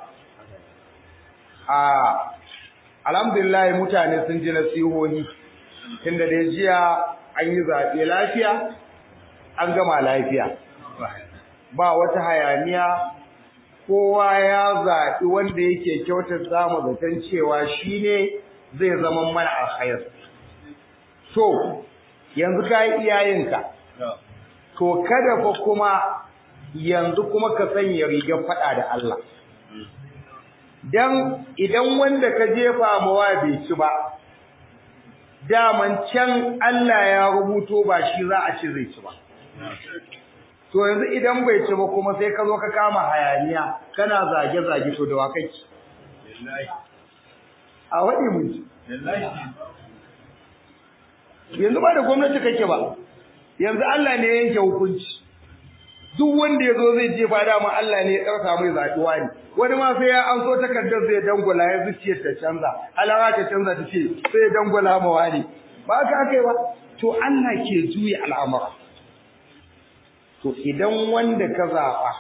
a alhamdulillah mutane sun ji nasihohi tunda dai jiya an yi zaɓe lafiya an gama lafiya ba wata hayaniya kowa ya zaɓi wanda yake kyautar samu zaton cewa shi ne zai zama mana alkhair to yanzu ka yi iyayenka to kada fa kuma yanzu kuma ka sanya rigar faɗa da Allah dan idan wanda ka jefa mawa bai ci ba daman can Allah ya rubuto ba shi za a ci zai ci ba to yanzu idan bai ci ba kuma sai ka zo ka kama hayaniya kana zage zage to da wa kake a wadi mun ji yanzu ba da gwamnati kake ba yanzu Allah ne yanke hukunci duk wanda yazo zai je ba dama Allah ne ya dauka mai zaɓiwa ne wani ma sai ya an so takardar zai dangula ya zuciyar ta canza alawa ta canza ta ce sai ya dangula ma wani ba ka kai ba to Allah ke juya al'amura to idan wanda ka zaɓa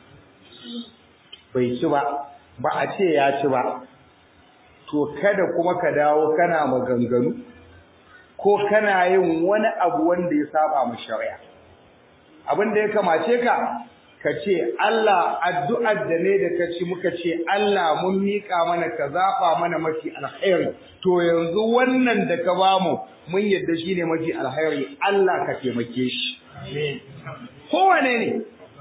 bai ci ba ba a ce ya ci ba to kada kuma ka dawo kana maganganu ko kana yin wani abu wanda ya saba mu shari'a abin da ya kamace ka ka ce Allah addu'ar da ne da ka ci muka ce Allah mun miƙa mana ka zaɓa mana mafi alkhairi to yanzu wannan da ka bamu mun yadda shine mafi alkhairi Allah ka taimake shi kowane ne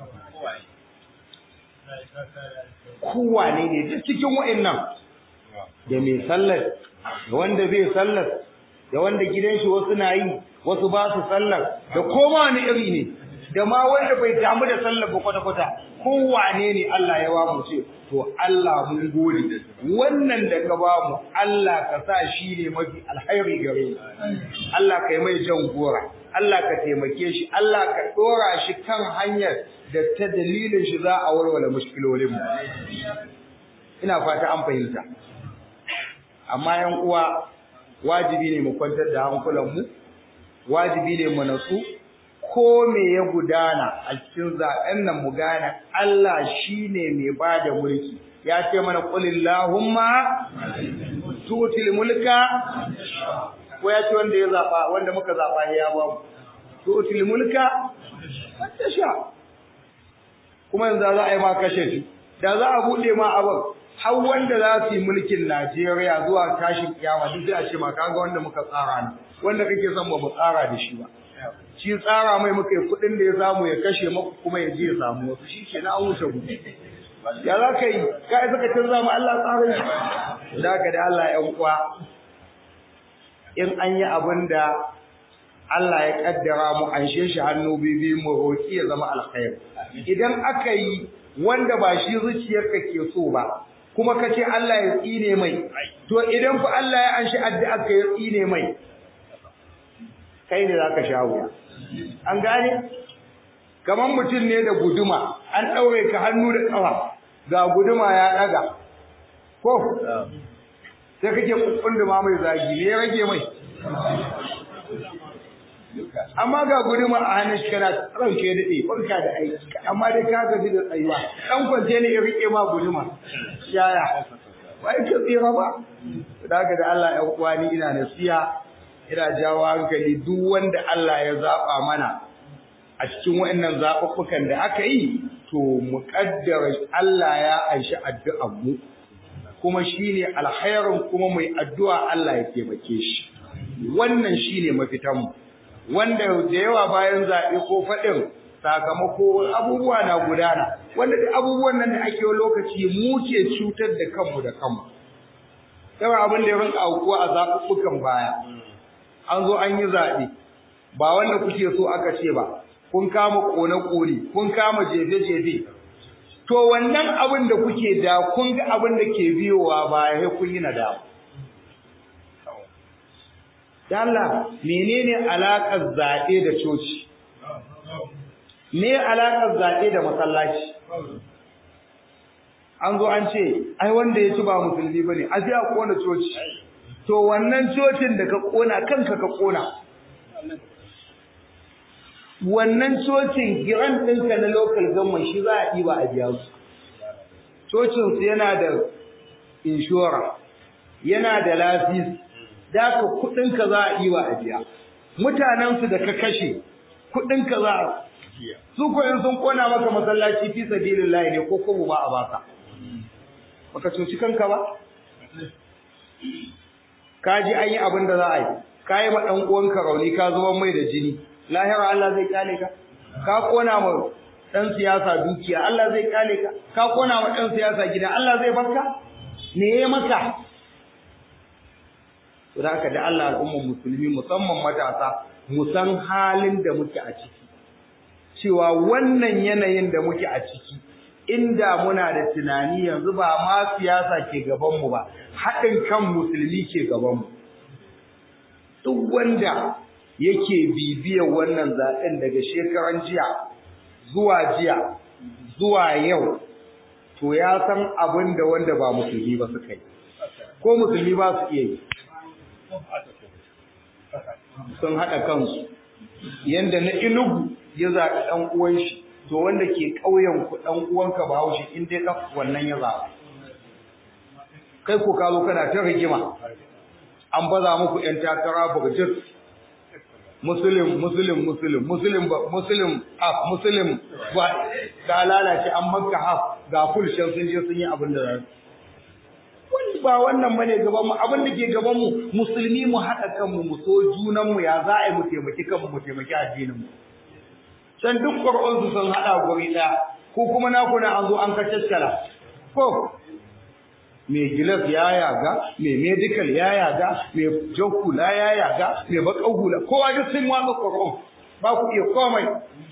kowane ne duk cikin wa'annan da mai sallar da wanda zai sallar da wanda gidan shi wasu na yi wasu ba su sallar da koma wani iri ne da ma wanda bai damu da sallar ba kwata-kwata kowane ne Allah ya ba mu ce to Allah mun gode wannan da ka ba mu Allah ka sa shi ne mafi alhairi gare mu Allah ka yi mai jan gora Allah ka taimake shi Allah ka dora shi kan hanyar da ta dalilin shi za a warware mushkilolin mu ina fata an fahimta amma yan uwa wajibi ne mu kwantar da hankulan mu wajibi ne mu natsu ko me ya gudana a cikin zaben nan mu gane Allah shine mai bada mulki ya ce mana qulillahumma tutil mulka ko ya ce wanda ya zaba wanda muka zaba ya ba mu tutil mulka wanda sha kuma yanzu za a yi ma kashe shi da za a bude ma abin har wanda za su yi mulkin Najeriya zuwa tashin kiyama duk sai a ce ma kaga wanda muka tsara ne wanda kake son ba mu tsara da shi ba shi tsara mai muka yi kuɗin da ya samu ya kashe maku kuma ya je ya samu wasu shi ke na an wuce gudu ya za ka yi ka yi saka canza mu Allah tsarin shi da ka da Allah ya uwa in an yi abin da Allah ya kaddara mu an shi hannu bibi mu roƙi ya zama alkhair idan aka yi wanda ba shi zuciyarka ke so ba kuma ka ce Allah ya tsine mai to idan fa Allah ya anshi addu'a ka ya tsine mai kai ne zaka sha wuya an gane kaman mutum ne da guduma an daure ka hannu da kafa ga guduma ya daga ko sai kake kunduma mai zagi ne ya rage mai amma ga guduma a hannun shi kana rauke daɗe barka da aiki amma dai ka gaji da tsayuwa dan kwance ne ya rike ma guduma yaya ba yake tsira ba daga da Allah ya uwa ni ina nasiya ina jawo hankali duk wanda Allah ya zaba mana a cikin waɗannan zaɓuɓɓukan da aka yi to mu kaddara Allah ya aishi addu'ar mu kuma shine alkhairin kuma mai addu'a Allah ya taimake shi wannan shine mafitan mu wanda da yawa bayan zaɓe ko faɗin sakamako abubuwa na gudana wanda da abubuwan nan da ake lokaci mu ke cutar da kanmu da kanmu yawan abin da ya rinka aukuwa a zaɓuɓɓukan baya an zo an yi zaɓe ba wanda kuke so aka ce ba kun kama ƙone-ƙone kun kama jefe-jefe to wannan abin da kuke da kun ga abin da ke biyowa baya sai kun yi nadama Dalla menene alaƙar zaɓe da coci? Me alaƙar zaɓe da masallaci? An zo an ce, ai wanda ya ci ba musulmi ba ne, a sai a ƙona coci. To wannan cocin da ka ƙona kanka ka ƙona. Wannan cocin giran ɗinka na local government shi za a ɗiba a biya su. Cocinsu yana da inshora, yana da lafisi, da ka kudinka za a yi wa ajiya mutanensu da ka kashe kudinka za a su ko in sun kona maka masallaci fi sabilillahi ne ko kuma ba a baka baka cuci kanka ba ka ji an yi abin da za a yi ka yi ma ɗan uwanka rauni ka zuba mai da jini lahira Allah zai kyale ka ka kona ma ɗan siyasa dukiya Allah zai kyale ka ka kona ma ɗan siyasa gida Allah zai barka me ya maka to da haka da Allah al'ummar musulmi musamman matasa mu san halin da muke a ciki cewa wannan yanayin da muke a ciki inda muna da tunani yanzu ba ma siyasa ke gaban mu ba haɗin kan musulmi ke gaban mu duk wanda yake bibiyar wannan zaben daga shekaran jiya zuwa jiya zuwa yau to ya san abin da wanda ba musulmi ba suka yi ko musulmi ba su iya yi sun haɗa kansu yanda na inugu ya zaɓi ɗan uwan shi to wanda ke ƙauyen ku ɗan uwanka ba haushi in dai ɗan wannan ya zaɓa kai ko ka zo kana ta rigima an baza muku ƴan takara burjit muslim muslim muslim muslim ba muslim af muslim ba ga lalace an makka haf ga kulshen sun je sun yi abin da za su ba wannan bane gaban mu abin da ke gaban mu musulmi mu haɗa kanmu mu so junan mu ya za a yi mu taimaki kanmu mu taimaki addinin mu can duk qur'an su sun haɗa guri ɗaya ko kuma na kuna an zo an ka tattala ko me gilas ya yaga me medical ya yaga me jokula ya yaga me bakan hula kowa duk sun watsa qur'an ba ku iya komai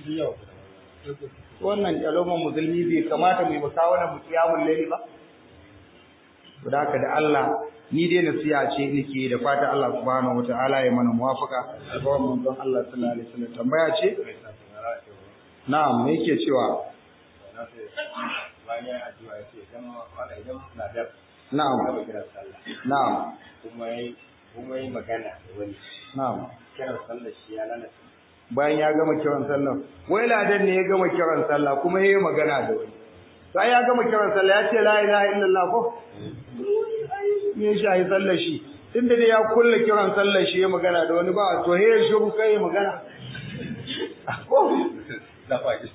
wannan kyaloman musulmi bai kamata mai musawara mu kiyamun laili ba da haka da Allah ni dai nasiya ce nake da fata Allah subhanahu wataala ya mana muwafaka albawan manzon Allah sallallahu alaihi wasallam tambaya ce na'am me yake cewa na'am na'am kuma yi kuma yi magana da wani na'am kiran sallar shi ya lalata bayan ya gama kiran sallah wai ladan ne ya gama kiran sallah kuma yayi magana da wani sai ya gama kiran sallah ya ce la ilaha illallah ko me shi ayi sallar shi tunda dai ya kulle kiran sallar shi ya magana da wani ba to he shiru kai magana ko da faɗi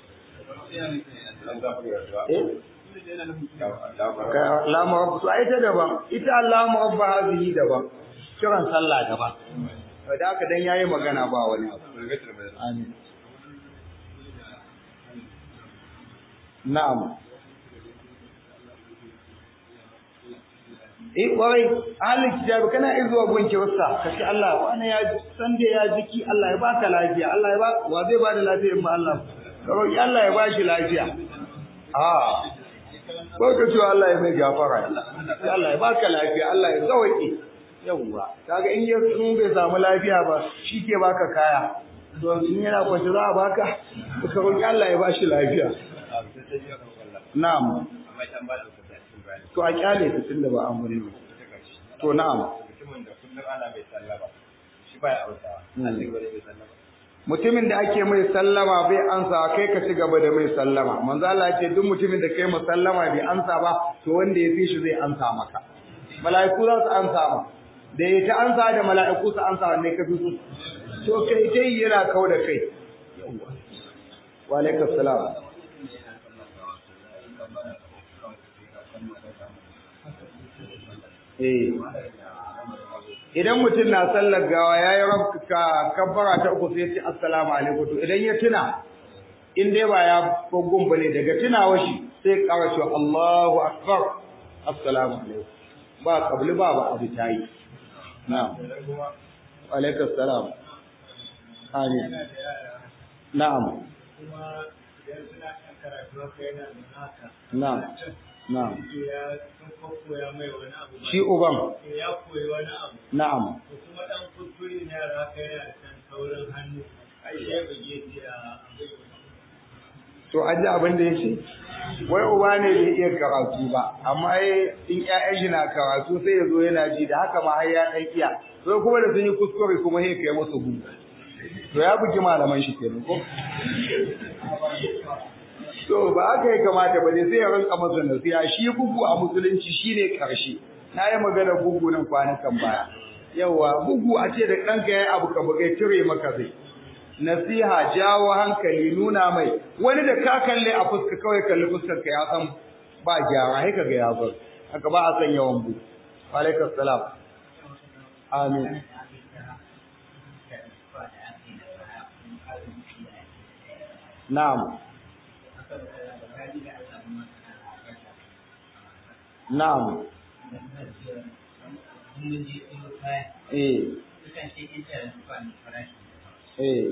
eh Allahumma rabb ai ta daban ita Allahumma rabb hazihi daban kiran sallah daban da haka dan yayi magana ba wani abu amin na'am eh kwarai ahlul kitab kana izuwa gunki wasa kace Allah wani ya san da ya jiki Allah ya baka lafiya Allah ya ba wa zai bada lafiya in ba Allah ka roki Allah ya bashi lafiya ah ko ka ce Allah ya mai gafara sai Allah ya baka lafiya Allah ya zawaki yawwa kaga in ya in bai samu lafiya ba shi ke baka kaya to in yana kwace za a baka ka roki Allah ya bashi lafiya na'am to a kyale ta tunda ba an bari to na'am mutumin da kullum ana mai sallama shi baya autawa Allah ya mai sallama mutumin da ake mai sallama bai ansa kai ka ci gaba da mai sallama manzo Allah ya ce duk mutumin da kai mu sallama bai ansa ba to wanda ya fi shi zai ansa maka mala'iku za su ansa ma da ya ta ansa da mala'iku su ansa wanne ka fi so to kai dai yana kau da kai wa alaikum salam eh idan mutum na sallar gawa yayi rabka kabbara ta uku sai ya ce assalamu alaikum to idan ya tuna in dai ba ya gogun bane daga tunawa shi sai ƙara cewa Allahu akbar assalamu alaikum ba kabli ba ba abu tayi na'am wa alaikum salam amin na'am na'am na'am shi uban ya koyi wani abu na'am kuma dan kuskure ne yara kai yana kan saurin hannu ai ya bage ji a to an ji abin da ya ce wai uba ne bai iya karatu ba amma ai in ƴaƴan shi na karatu sai ya zo yana ji da haka ma har ya ɗan iya to kuma da sun yi kuskure kuma sai kai musu gudu to ya bugi malaman shi kenan ko to ba haka ya kamata ba ne sai ya rinka masa nasiha shi bugu a musulunci shine karshe na yi magana bugu nan kwanukan baya yawa bugu a ce da ɗanka ya yi abu ka bugai cire maka zai nasiha jawo hankali nuna mai wani da ka kalle a fuska kawai kalli fuskar ka ya san ba gyara sai kaga ya bar haka ba a san yawan bu alaikum salam amin na'am na'am eh eh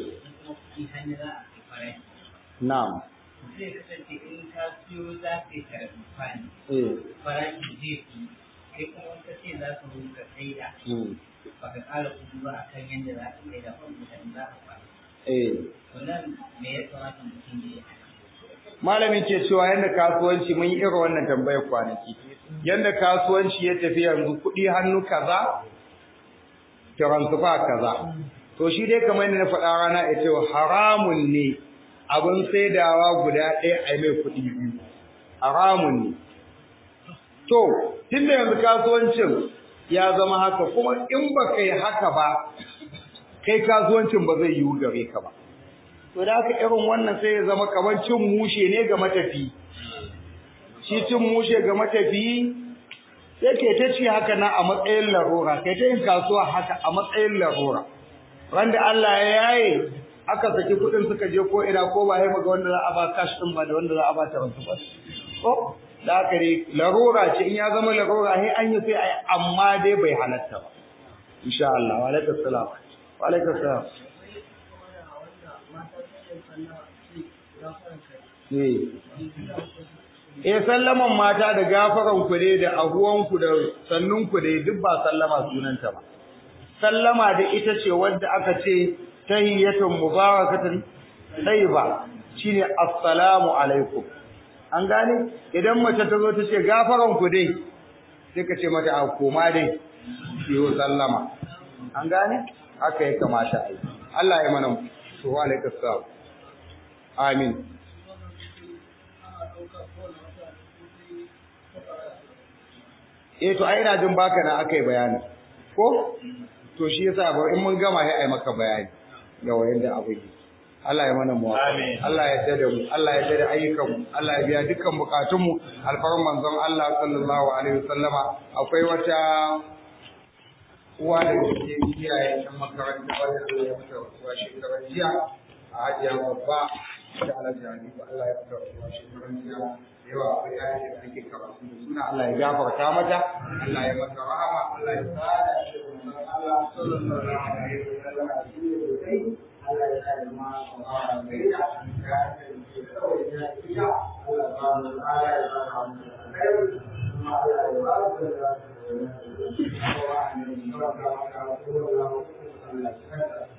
na'am zai kasance in ka siyo za ka yi karatu fani eh farashi zai fi kai kuma wata ce za ka zo ka saida mm, ba ka ƙara kuɗi ba a kan yadda za ka saida ba mutane za ka fara eh wannan me ya kamata mutum ya yi malamin ke cewa yanda kasuwanci mun yi irin wannan tambayar kwanaki yanda kasuwanci ya tafi yanzu kuɗi hannu kaza transfer kaza to shi dai kamar yadda na faɗa rana ya ce haramun ne abin saidawa guda ɗaya a mai kuɗi biyu haramun ne to tunda yanzu kasuwancin ya zama haka kuma in ba kai haka ba kai kasuwancin ba zai yiwu gare ka ba to da haka irin wannan sai ya zama kamar cin mushe ne ga matafi shi cin mushe ga matafi sai ke ta ci haka na a matsayin larura kai ta yin kasuwa haka a matsayin larura wanda Allah ya yaye aka saki kuɗin suka je ko ina ko ba ya maga wanda za a ba cash din ba da wanda za a ba ta rasu ba ko da haka dai larura ce in ya zama larura sai an yi sai ai amma dai bai halatta ba insha Allah wa alaikum salam wa alaikum salam Eh. Eh sallaman mata da gafaran ku dai da ahuwan ku da sannun ku dai duk ba sallama sunanta ba. Sallama da ita ce wanda aka ce tahiyyatun mubarakatun tayyiba shine assalamu alaikum. An gane idan mace ta zo ta ce gafaran ku dai sai ka ce mata a koma dai yiwo sallama. An gane haka ya kamata a yi. Allah ya mana su wa alaikum salam. Amin. Eh to ai ina jin baka na akai bayani. Ko? To shi yasa ba in mun gama sai ai maka bayani ga wayanda abu yi. Allah ya mana mu. Amin. Allah ya tada mu, Allah ya tada ayyukan mu, Allah ya biya dukkan bukatun mu. Alfarin manzon Allah sallallahu alaihi wasallama akwai wata uwa da ke iyaye ɗan makaranta wanda Allah ya mata rasuwa shekaran jiya a hajiya babba da alhaji Hanifu Allah ya mata rasuwa shekaran jiya da yawa akwai yayin da ake karatu da suna Allah ya gafarta mata Allah ya mata rahama Allah ya sada shi da manzon Allah sallallahu alaihi wasallam a cikin sosai Allah ya sa da ma Allah ya gaida ya ce kawai ya iya Allah ya ba mu Allah ya ba mu alheri kuma Allah ya ba mu da Allah ya